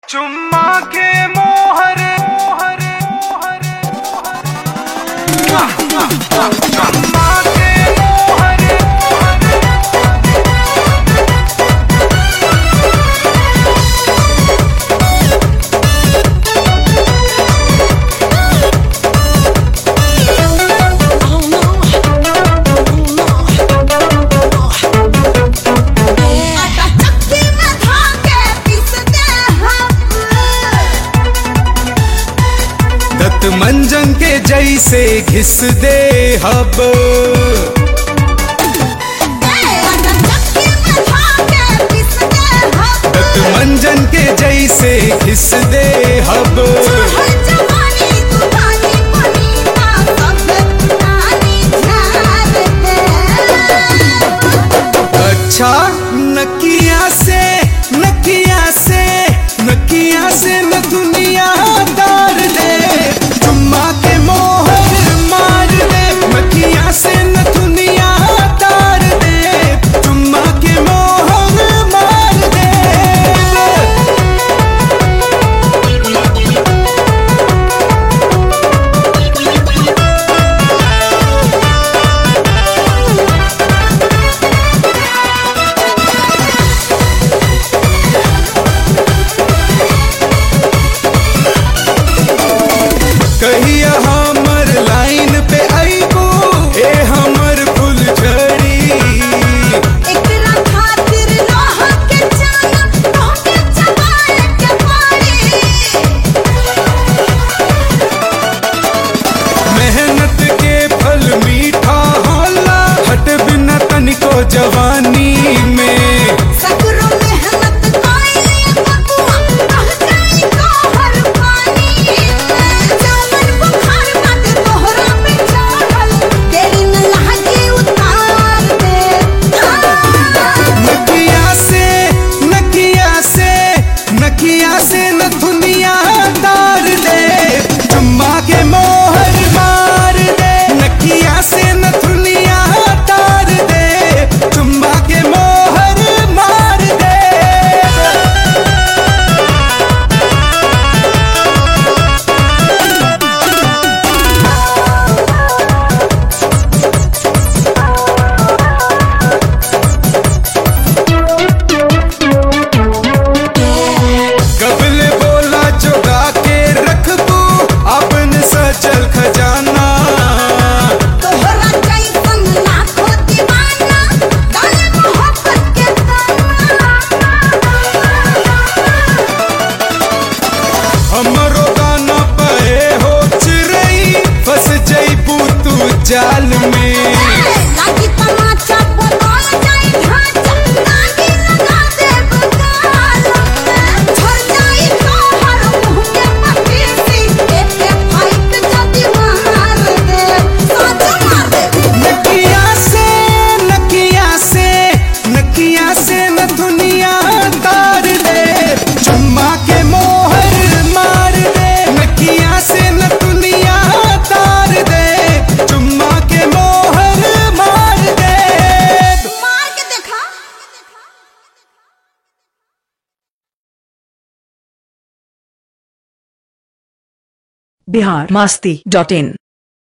चुम्मा के मोहर मोहर मोहर चुम्मा के मोहर आटा चक्की में धाके पीसते हम दत्त मंजन के जैसे घिस दे हब आटा चक्की में धाके पीसते हम दत्त मंजन के जैसे घिस दे हब हर जवानी तूफानी पनीता सब पुरानी झाड़ दे अच्छा नकिया से नकिया से नकिया से न दुनिया तार दे चुम्मा के मोहर मार दे नकिया से न दुनिया तार दे चुम्मा के मोहर मार दे कहिया हमर लाइन पे आईबो ए हमर फुल झड़ी एकरा खातिर लोहा के जाना तोके चबाए के पड़ी मेहनत के फल मीठा होला हट बिना तनिको जवानी में सकरो मेहनत कोइले बबुआ रह जाई तोहर पानी जामन बुखार मत तोहरा पे चढ़ल तेरी न लहकी उतार दे नकिया से नकिया से नकिया से न दुनिया तार दे चुम्मा के मोहर मार दे नकिया से न दुनिया तार दे चुम्मा के मोहर मार दे कबल बोला चुगा के रखबू अपन सचल खजाना तोहरा जैसन लाखों दीवाना डाले मोहब्बत के ताना हमरो गाना पे हो चिरई फंस जईबू तू जाल में लागी तमाचा बदल जाई ढांचा लागी लगा दे बगाल झड़ जाई तोहर मुंह के पपीसी एके फाइट जदी मार दे साथ मार दे नकिया से नकिया से नकिया से न दुनिया तार दे चुम्मा के मोहर मार दे नकिया से न दुनिया तार दे चुम्मा के मोहर मार दे मार के देखा बिहार मस्ती डॉट इन